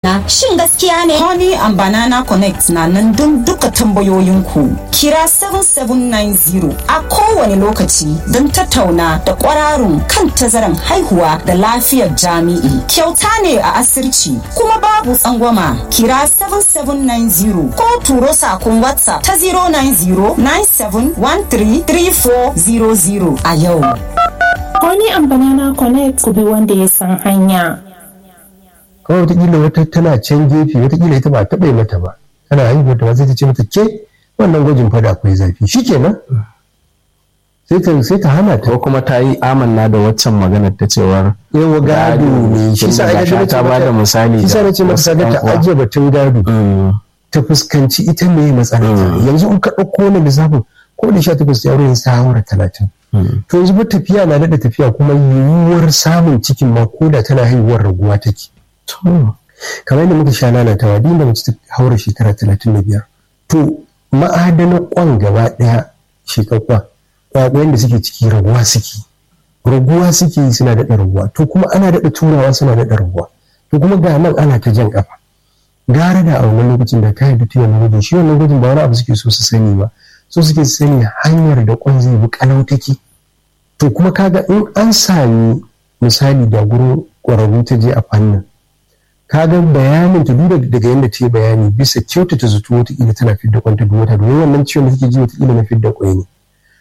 shin gaskiya ne Honey and Banana Connect na nan don duka tambayoyinku. Kira 7790 a kowane lokaci don tattauna da kwararun kan tazaran haihuwa da lafiyar jami'i. Kyauta ne a asirci kuma babu tsangwama. Kira 7790 ko turo sakon WhatsApp ta 09097133400 a yau. Honey and Banana Connect ku bi wanda ya san hanya. kawai wataƙila wata tana can gefe wataƙila ita ba taɓa yi mata ba tana haihuwa ta ba sai ta ce mata ke wannan gwajin fada akwai zafi shikenan sai ta sai ta hana ta ko kuma ta yi amanna da waccan maganar ta cewar yawa gado ne shi sa Tunda ai gashi ta ba da misali shi sa na ce mata wasu kaga ƴan ta uwa. ajiye batun gado Mm, ta fuskanci ita me matsalar ta yanzu in ka ɗauko wani lissafin ko da sha takwas ya wurin sa haura talatin mm, to yanzu ba tafiya na daɗa tafiya kuma yiwuwar samun cikin ma ko da tana haihuwar raguwa take to, kamar yadda muka sha nanatawa duk da mace ta haura shekara talatin da biyar to ma'adanan kwan gaba ɗaya shekakwa ƙwaƙwayen da suke ciki raguwa suke raguwa suke yi suna daɗa raguwa to kuma ana daɗa turawa suna daɗa raguwa to kuma ga nan ana ta jan ƙafa gara da a wannan lokacin da ta yarda ta yi wannan gwajin shi wannan gwajin ba wani abu suke so su sani ba so suke su sani hanyar da kwan zai bi kalau take to kuma kaga in an sami misali da gurin ƙwararru ta je a fannin kaga bayanin ta duba daga yadda ta yi bayani bisa kyautata zato wataƙila tana fidda kwanta duk wata domin wannan ciwon da take ji wataƙila na fidda kwai ne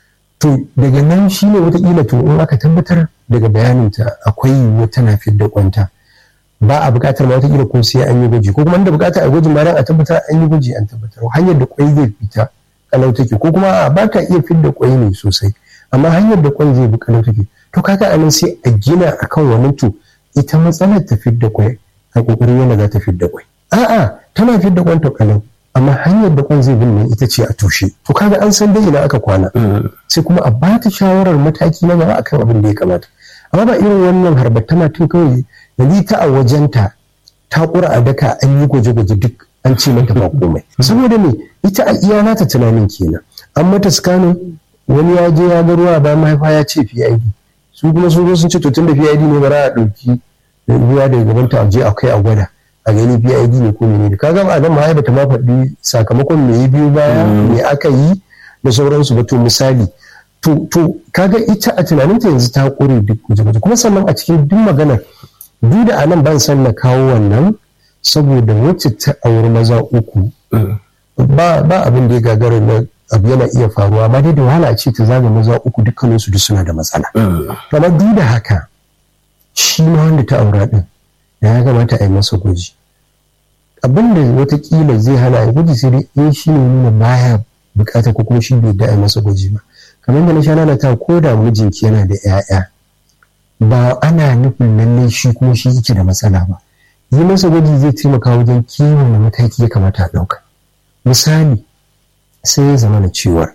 to daga nan shi ne wataƙila to in aka tabbatar daga bayanin ta akwai yiwuwa tana fidda kwanta ba a buƙatar ma wataƙila ko sai an yi gwaji ko kuma inda buƙatar a gwajin ma dan a tabbatar an yi gwaji an tabbatar hanyar da kwai zai fita kalau take ko kuma a ba ta iya fidda kwai ne sosai amma hanyar da kwan zai bi kalau take to kaga anan sai a gina akan wannan to ita matsalar ta fidda kwai a kokarin yana za ta fidda kwai a'a tana fidda kwan ta kalau amma hanyar da kwan zai bin nan ita ce a tushe to kaga an san dai ina aka kwana mm, sai kuma a ba ta shawarar mataki na gaba akan abin da ya kamata amma ba irin wannan harbar tana tun kawai yanzu ta a wajenta ta kura a daka an yi gwaje-gwaje duk an ce mata ba komai saboda me ita a iya nata tunanin kenan an mata scanning wani ya je ya ga ruwa ba mahaifa ya ce PID su kuma sun zo sun ce to tun da PID ne bara a ɗauki ruwa daga gaban ta je a kai a gwada a gani PID ne ko menene kaga ba nan mahaifa ta ma faɗi sakamakon me ya biyo baya me aka yi da sauransu ba to misali to to kaga ita a tunaninta yanzu ta kore duk guje-guje kuma sannan a cikin duk maganar duk da anan ban san na kawo wannan saboda wacce ta auri maza uku mm. ba ba abin da ya gagara na abu yana iya faruwa amma dai da wahala a ce ta zaga maza uku dukkaninsu duk suna da matsala Mm. amma duk da haka shi ma wanda ta aura din da ya kamata a yi masa gwaji abin da watakila zai hana a yi gwaji sai dai in shi ne nuna baya bukata ko kuma shi bai da a yi masa gwaji ba kamar da na sha nana ta ko da mijinki yana da 'ya'ya ba ana nufin lallai shi kuma shi yake da matsala ba yi masa gwaji zai taimaka wajen kiwon da mataki ya kamata a ɗauka misali sai ya zama na cewa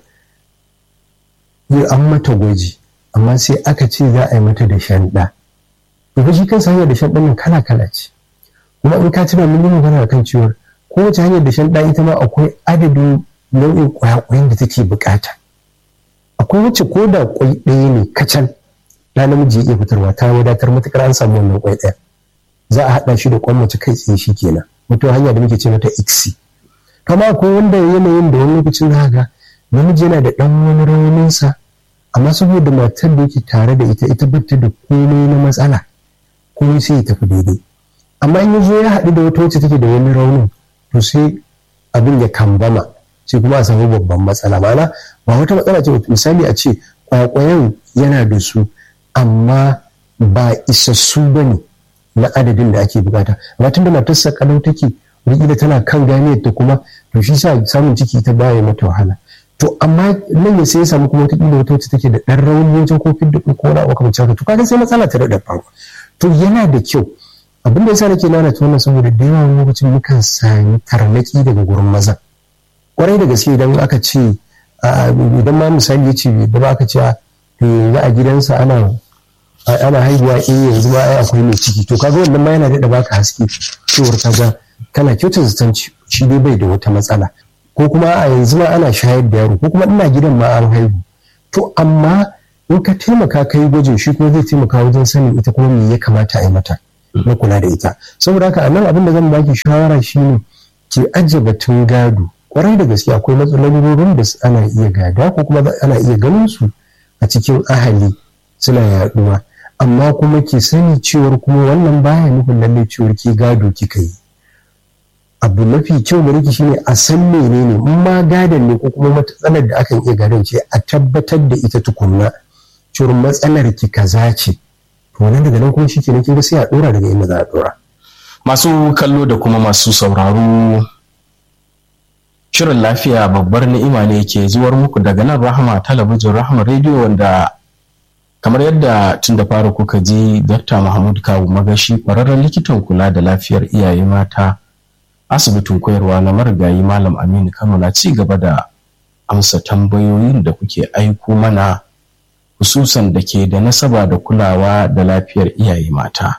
yi an mata gwaji amma sai aka ce za a yi mata da shanɗa to shi kansa hanyar da shanɗan nan kala kala ce kuma in ka tuna mun yi magana kan cewa kowace hanyar da shanɗa ita ma akwai adadin nau'in ƙwayaƙwayen da take buƙata akwai wacce ko da ƙwai ɗaya ne kacal da namiji ya iya fitarwa ta wadatar matuƙar an samu wannan ƙwai ɗaya za a haɗa shi da ƙwan mace kai tsaye shi kenan wata hanya da muke ce mata iksi kama akwai wanda yanayin da wani lokacin za ga namiji yana da ɗan wani rauninsa amma saboda matar da yake tare da ita ita bata da komai na matsala komai sai ya tafi daidai amma in ya zo ya haɗu da wata wacce take da wani raunin to sai abin ya kambama sai kuma a samu babban matsala mana ba wata matsala ce misali a ce kwakwayen yana da su amma ba isassu ba ne na adadin da ake bukata amma tunda matarsa kalau take wataƙila tana kan ganiyar ta kuma to shi sa samun ciki ta baya mata wahala to amma nan ya sai ya samu kuma wataƙila wata wacce take da ɗan rauni wajen kofin da ko wani abu kamar haka to kaga sai matsala ta daɗa faru to yana da kyau abin da yasa nake nana ta wannan saboda da yawa lokacin mukan sami tarnaki daga gurin maza kwarai da gaske idan aka ce idan ma misali ya ce da ba aka ce yanzu a gidansa ana ana haihuwa eh yanzu ma ai akwai mai ciki to kaga wannan ma yana daɗa baka haske cewar kaga kana kyauta zaton shi dai bai da wata matsala ko kuma a yanzu ma ana shayar da yaro ko kuma ina gidan ma an haihu to amma in ka taimaka ka yi gwajin shi kuma zai taimaka wajen sanin ita kuma me ya kamata a yi mata na kula da ita saboda haka a nan abin da zan baki shawara shine ki ajiye batun gado kwarai da gaske akwai matsalolin da ana iya gada ko kuma ana iya ganin su a cikin ahali suna yaduwa amma kuma ki sani cewar kuma wannan baya nufin lalle cewar ki gado kika yi abu mafi kyau da nake shine a san menene in ma gadon ne ko kuma matsalar da akan iya gadon ce a tabbatar da ita tukunna cewar matsalar ki kaza ce to nan daga nan kuma shi kenan kin ga sai a dora daga inda za a dora masu kallo da kuma masu sauraro shirin lafiya babbar ni'ima ne ke zuwar muku daga nan rahama talabijin rahama rediyo wanda kamar yadda tun da fara kuka ji Dr. Mahmud Kawu Magashi ƙwararren likitan kula da lafiyar iyaye mata asibitin koyarwa na marigayi Malam Aminu Kano na ci gaba da amsa tambayoyin da kuke aiko mana hususan da ke da nasaba da kulawa da lafiyar iyaye mata.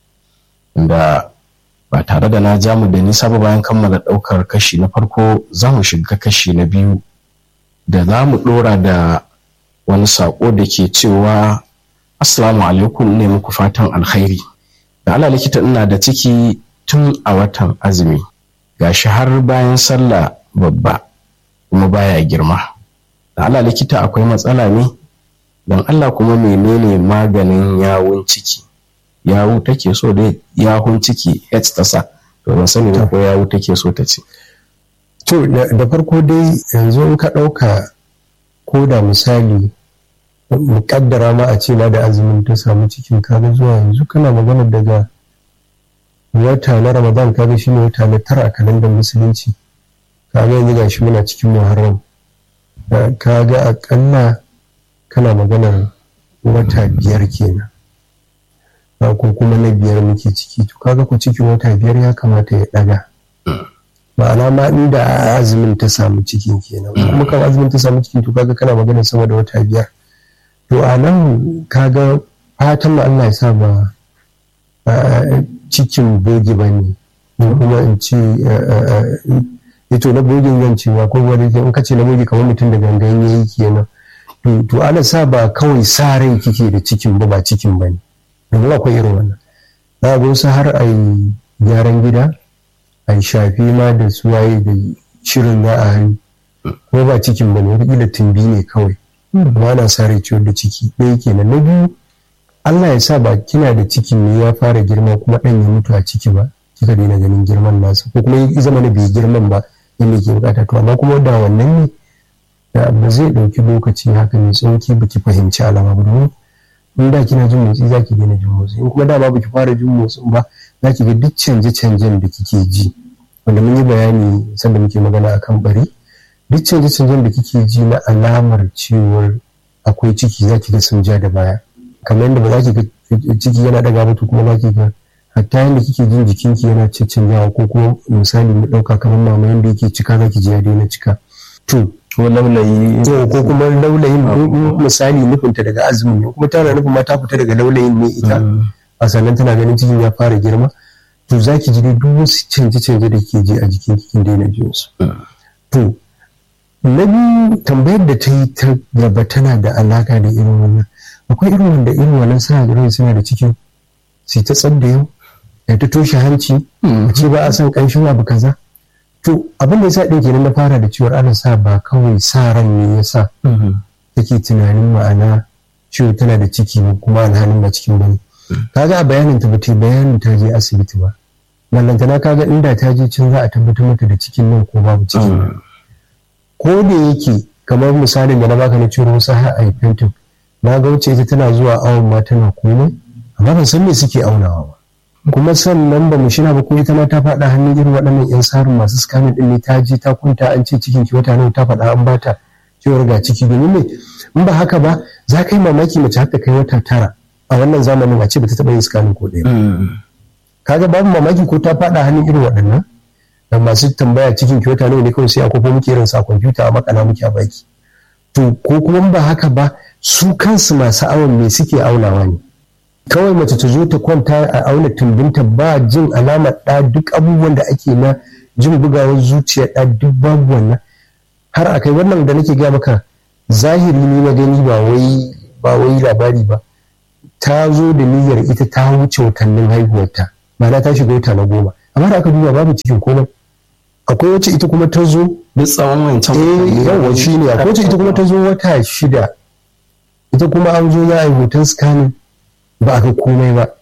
Da ba tare da na jamu da nisa ba bayan kammala ɗaukar kashi na farko za mu shiga kashi na biyu da za mu ɗora da wani saƙo da ke cewa assalamu alaikum ne muku fatan alkhairi da ala likita ina da ciki tun a watan azumi gashi har bayan sallah babba kuma baya girma da ala likita akwai matsala ne don allah kuma menene maganin yawun ciki yawu take so da yawun ciki h ta sa to ban sani ko yawu take so ta ce to da farko dai yanzu in ka ɗauka ko da misali muƙaddara ma a ce ma da azumin ta samu cikin kaga zuwa yanzu kana magana daga wata na ramadan kaga shine wata na tara a kalandar musulunci kaga yanzu gashi muna cikin muharram kaga akalla kana maganar wata biyar kenan ko kuma na biyar muke ciki to kaga ku cikin wata biyar ya kamata ya daga ma'ana ma inda azumin ta samu cikin kenan kuma kan azumin ta samu cikin to kaga kana maganar sama da wata biyar to a nan kaga fatan Allah ya sa ba cikin bogi ba ne kuma in ce ito na bogin zan ce ba ko wani in ka ce na bogi kamar mutum da gangan ya yi kenan to ana sa ba kawai sa rai kike da cikin ba ba cikin ba ne domin akwai irin wannan za a wasu har a yi gyaran gida a yi shafi ma da suwaye da shirin za a yi ko ba cikin ba ne wataƙila tumbi ne kawai ba na sa rai ciwon da ciki ɗaya kenan na biyu Allah ya sa ba kina da cikin ne ya fara girma kuma ɗan ya mutu a ciki ba kika daina ganin girman nasa ko kuma ya zama na bai girman ba yadda ke bukata to amma kuma da wannan ne ba zai ɗauki lokaci haka mai tsauki baki fahimci alama ba domin in da kina jin motsi za ki daina jin motsi in kuma dama baki fara jin motsin ba za ki ga duk canje-canjen da kike ji wanda mun yi bayani sanda muke magana akan bari duk canje-canjen da kike ji na alamar cewar akwai ciki za ki ga sun ja da baya kamar yadda ba za ki ga ciki yana daga mutu kuma za ki ga hatta yadda kike jin jikinki yana canjawa ko kuma misali mu ɗauka kamar mama yadda yake cika za ki ji ya daina cika to ko laulayi ko kuma laulayin misali nufinta daga azumin ne kuma tana nufin ma ta fita daga laulayin ne ita a sannan tana ganin cikin ya fara girma to za ki ji duk wasu canje-canje da ke ji a jikin kikin daina jin su to na biyu tambayar da ta yi ta gaba tana da alaka da irin wannan akwai irin wanda irin wannan suna da suna da cikin su ta tsadda yau ya ta toshe hanci a ce ba a san ƙanshin abu kaza to abin da yasa ɗin kenan na fara da ciwon ana sa ba kawai sa ran ne ya sa take tunanin ma'ana ciwo tana da ciki kuma alhalin ba cikin bane kaga a bayanin ta bata bayanin ta je asibiti ba ballantana kaga inda ta je can za a tabbatar mata da cikin nan ko babu cikin ko da yake kamar misalin da na baka na ciwon wasu har a fentin na ga wuce ita tana zuwa awon ma tana komai amma ban san me suke aunawa ba kuma sannan ba mu shina ba ko ita ma ta faɗa hannun irin waɗannan yan sarin masu scamming ɗin ne ta je ta kunta an ce cikin ki wata nawa ta faɗa an bata cewar ga ciki domin me in ba haka ba za ka yi mamaki mace haka kai wata tara a wannan zamanin a ce ba ta taɓa yin scamming ko ɗaya kaga babu mamaki ko ta faɗa hannun irin waɗannan da masu tambaya cikin ki wata nawa ne kawai sai a kofo muke irin sa kwamfuta a makana muke a baki to ko kuma ba haka ba su kansu masu awon me suke aunawa ne kawai mace ta zo ta kwanta a auna tumbinta ba jin alamar ɗa duk abubuwan da ake na jin bugawar zuciya ɗa duk babu wannan har a kai wannan da nake gaya maka zahiri ne na gani ba wai ba wai labari ba ta zo da niyyar ita ta wuce watannin haihuwarta ma'ana ta shiga wata na goma amma da aka duba babu cikin komai akwai wacce ita kuma ta zo duk tsawon wancan eh yawa shi ne akwai wacce ita kuma ta zo wata shida ita kuma an zo za a yi hoton scanning ba a ga komai ba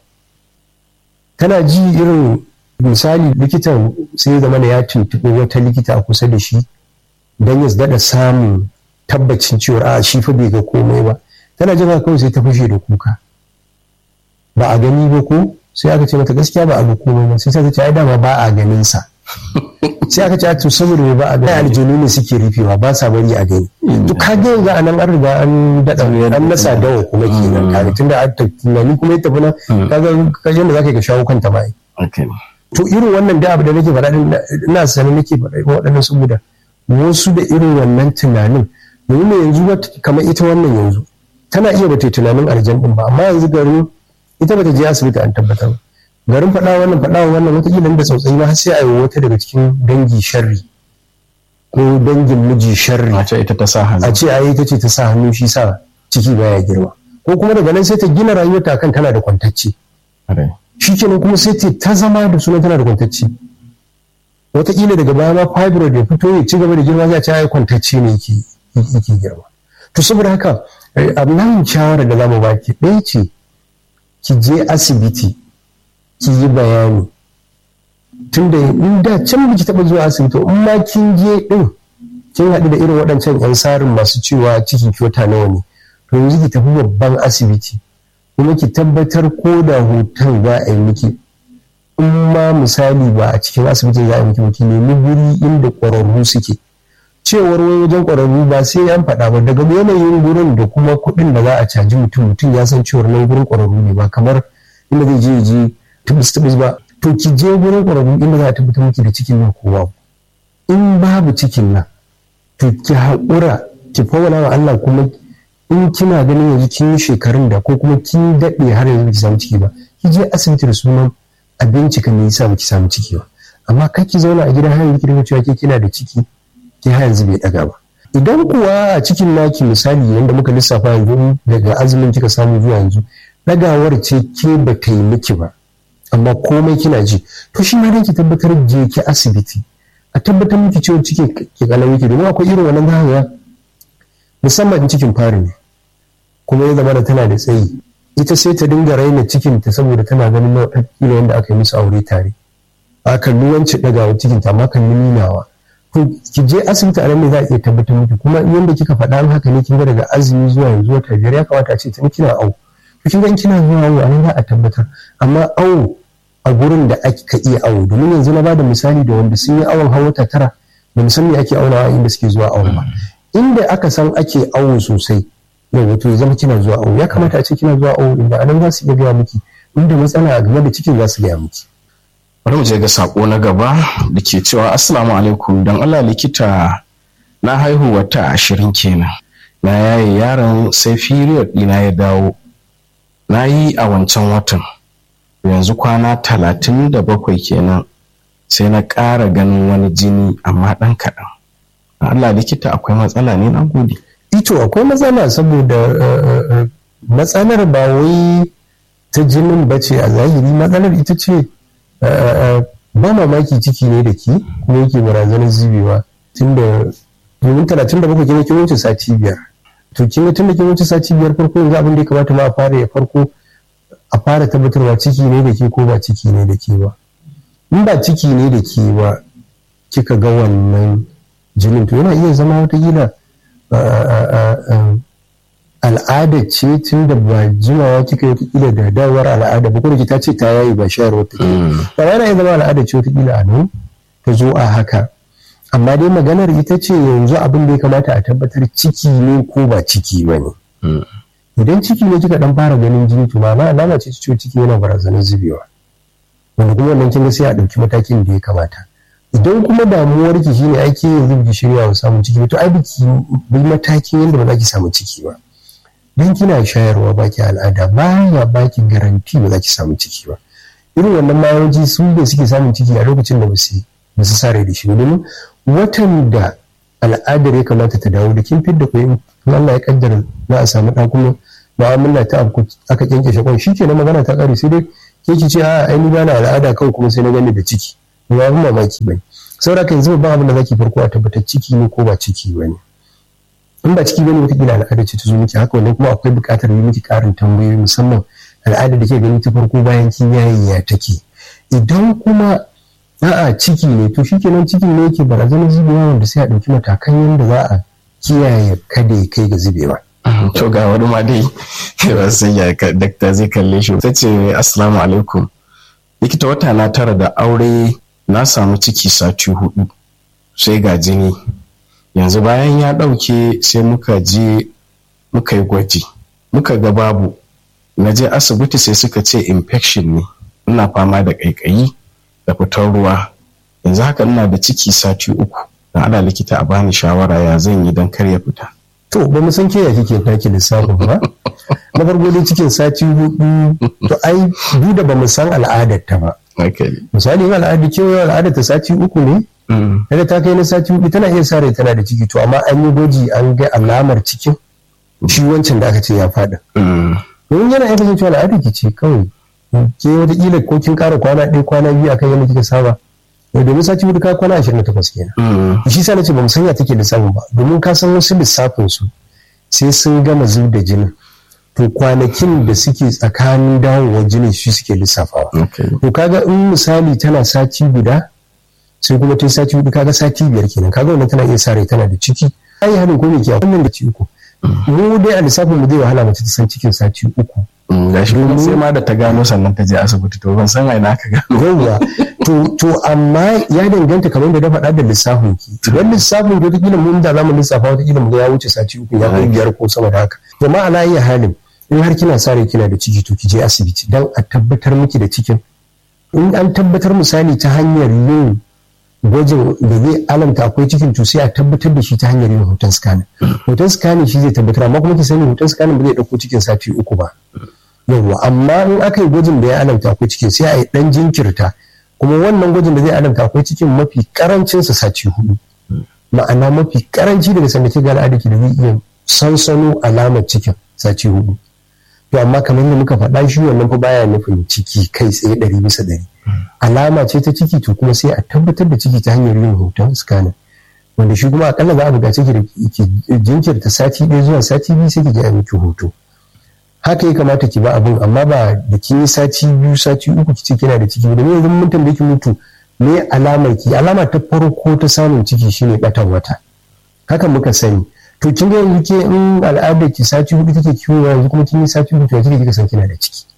tana ji irin misali likitan sai zama da ya tuntuɓi wata likita a kusa da shi don ya daɗa samun tabbacin cewa a shi fa bai ga komai ba tana jin haka kawai sai ta fashe da kuka ba a gani ba ko sai aka ce mata gaskiya ba a ga komai ba sai ta ce ai dama ba a ganin sa sai aka ce to saboda ba a gani aljanu ne suke rufewa ba sa bari a gani to ka ga yanzu a nan an riga an dada an nasa dawa kuma kenan kare tunda an tunani kuma ya tafi nan kaga kaje da zaka ga shawo kanta ba to irin wannan da abu da nake faɗa ina sanin nake faɗa waɗannan saboda wasu da irin wannan tunanin domin yanzu kamar ita wannan yanzu tana iya bata tunanin aljan din ba amma yanzu garin ita bata je asibiti an tabbatar garin faɗa wannan faɗa wannan wataƙila da tsautsayi ba sai a yi wata daga cikin dangi sharri ko dangin miji sharri a ce ita ta sa hannu a ce ai ita ce ta sa hannu shi sa ciki baya girma ko kuma daga nan sai ta gina rayuwarta kan tana da kwantacce shi kenan kuma sai ta zama da sunan tana da kwantacce wataƙila daga baya ma fibroid ya fito ya ci gaba da girma za a ce ai kwantacce ne yake yake girma to saboda haka abin shawara da zamu baki ɗaya ce ki je asibiti ki yi bayani tunda in da can biki taɓa zuwa asibiti in ma kin je ɗin kin haɗu da irin waɗancan 'yan sarin masu cewa ciki kyota nawa ne to yanzu ki tafi babban asibiti kuma ki tabbatar ko da hoton za a yi miki in ma misali ba a cikin asibitin za a yi miki ki nemi guri inda ƙwararru suke cewar wai wajen ƙwararru ba sai an faɗa ba daga yanayin gurin da kuma kuɗin da za a caji mutum mutum ya san cewar nan gurin ƙwararru ne ba kamar inda zai je je tubus tubus ba to ki je gurin ƙwararru inda za a tabbatar miki da cikin nan kowa in babu cikin nan to ki haƙura ki fawala wa Allah kuma in kina ganin yanzu kin yi shekarun da ko kuma kin daɗe har yanzu ki samu ciki ba ki je asibiti da sunan a bincika me yasa baki samu ciki ba amma kar ki zauna a gidan hanyar ki dinga cewa ke kina da ciki ke har yanzu bai daga ba idan kuwa a cikin naki misali yadda muka lissafa yanzu daga azumin kika samu zuwa yanzu dagawar ce ke ba ta yi miki ba amma komai kina ji to shi ma dan ki tabbatar je ki asibiti a tabbatar miki cewa ciki ke kalau yake domin akwai irin wannan zaka musamman cikin fari ne kuma ya zama da tana da tsayi ita sai ta dinga raina cikinta saboda tana ganin nau'in yadda aka yi musu aure tare a kalli wance dagawa cikinta amma kan nunawa ki je asibiti a nan ne za a iya tabbatar miki kuma yadda kika faɗa haka ne kin ga daga azumi zuwa yanzu wata biyar ya kamata a ce tun kina awo to kin ga kina zuwa awo a nan za a tabbatar amma awo a gurin da aka iya awo domin yanzu na bada misali da wanda sun yi awon har wata tara da musamman ake aunawa inda suke zuwa awon ba inda aka san ake awo sosai yau wato ya zama kina zuwa awo ya kamata a ce kina zuwa awo inda anan za su iya gaya miki inda matsala game da cikin za su gaya miki bari mu je ga sako na gaba da ke cewa assalamu alaikum don allah likita na haihu wata ashirin kenan na yaye yaron sai period ɗina ya dawo na yi a wancan watan yanzu kwana talatin da bakwai kenan sai na ƙara ganin wani jini amma ɗan kaɗan allah likita akwai matsala ne na gode ito akwai matsala saboda matsalar ba wai ta jinin bace a zahiri matsalar ita ce ba mamaki ciki ne da ki kuma yake barazanar zubewa tunda domin talatin da bakwai kina kin wuce sati biyar to kin ga tunda kin wuce sati biyar farko yanzu abin da ya kamata ma a fara ya farko a fara tabbatarwa ciki ne da ke ko ba ciki ne da ke ba in ba ciki ne da ke ba kika ga wannan jinin to yana iya zama watakila al'ada ce tun da ba jimawa kika yi watakila da dawar al'ada ba kuma ta ce ta yayi ba shayarwa ta ba yana iya zama al'ada ce watakila a nan ta zo a haka amma dai maganar ita ce yanzu abin da ya kamata a tabbatar ciki ne ko ba ciki ba ne idan ciki ne kika dan fara ganin jini to ma alama ce ciwo ciki yana barazanar zubewa wanda kuma wannan kin ga sai a ɗauki matakin da ya kamata idan kuma damuwar ki shine ake yanzu biki shirya wa samun ciki to ai biki bi matakin yadda ba za ki samu ciki ba dan kina shayarwa baki al'ada baya baki garanti ba za ki samu ciki ba irin wannan mayoji su ne suke samun ciki a lokacin da ba su ba su sare da shi domin watan da al'adar ya kamata ta dawo da kin fidda ko in Allah ya kaddara za a samu ɗan kuma mu'amala ta abu aka kyankyashe kwan shi kenan magana ta kare sai dai ke ki ce a ai ni ba na al'ada kawai kuma sai na gani da ciki ba abin mamaki bane saboda haka yanzu babban abin da zaki farko a tabbatar ciki ne ko ba ciki bane in ba ciki bane wataƙila al'ada ce ta zo miki haka wannan kuma akwai buƙatar yi miki ƙarin tambayoyi musamman al'ada da ke gani ta farko bayan kin yayin ya take idan kuma a'a ciki ne to shikenan ciki ne yake barazanar zubewa wanda sai a ɗauki matakan yadda za a kiyaye kada ya kai ga zubewa. to ga wani ma dai ba san ya dakta zai kalle shi ta ce assalamu alaikum likita wata na tara da aure na samu ciki sati hudu sai ga jini yanzu bayan ya ɗauke sai muka je muka yi gwaji muka ga babu na je asibiti sai suka ce infection ne ina fama da ƙaiƙayi da fitar ruwa yanzu haka ina da ciki sati uku na ana likita a bani shawara ya zan yi don kar ya fita to ba mu san ke ya kike taki lissafin ba na farko dai cikin sati hudu to ai duk da ba mu san al'adar ta ba misali in al'adar kewa al'adar ta sati uku ne daga ta kai na sati hudu tana iya sa rai tana da ciki to amma an yi gwaji an ga alamar cikin shi wancan da aka ce ya faɗa domin yana iya kasancewa al'adar ki ce kawai ke wataƙila ko kin ƙara kwana ɗaya kwana biyu akan yadda kika saba domin sati hudu ka kwana ashirin da takwas kenan shi sa nace ba mu sanya take lissafin ba domin ka san wasu lissafin su sai sun gama zub da jinin to kwanakin da suke tsakanin dawowar jinin shi suke lissafawa to kaga in misali tana sati guda sai kuma ta sati hudu kaga sati biyar kenan kaga wannan tana iya sa rai tana da ciki ai hadin ko me ke wannan da ci uku mu dai a lissafin mu zai wahala mace ta san cikin sati uku ga shi kuma sai ma da ta gano sannan ta je asibiti to ban san aina aka gano yawwa to to amma ya danganta kamar da na faɗa da lissafin ki idan lissafin da wataƙila mun da zamu lissafa wataƙila mu ga ya wuce sati uku ya kai biyar ko sama da haka jama'a na iya halin in har kina sa rai kina da ciki to ki je asibiti dan a tabbatar miki da cikin in an tabbatar misali ta hanyar yin gwajin da zai alamta akwai cikin to sai a tabbatar da shi ta hanyar yin hoton scanning hoton scanning shi zai tabbatar amma kuma ki sani hoton scanning ba zai dauko cikin sati uku ba yawwa amma in aka yi gwajin da ya alamta akwai cikin sai a yi dan jinkirta kuma wannan gwajin da zai alamta akwai cikin mafi karancin sa sati hudu ma'ana mafi karanci daga sanda ke ga al'adaki da zai iya sansano alamar cikin sati hudu to amma kamar yadda muka faɗa shi wannan fa baya nufin ciki kai tsaye ɗari bisa ɗari alama ce ta ciki to kuma sai a tabbatar da ciki ta hanyar yin hoton scanning wanda shi kuma akalla za a buƙaci ki da ki jinkirta sati ɗaya zuwa sati biyu sai ki je a miki hoto haka ya kamata ki ba abin amma ba da kin yi sati biyu sati uku ki ce kina da ciki da yanzu mun tambaye ki mutu me alamar ki alama ta farko ta samun ciki shine batan wata haka muka sani to kin ga yanzu ke in al'adar ki sati hudu take kiwo yanzu kuma kin yi sati hudu to yanzu kika san kina da ciki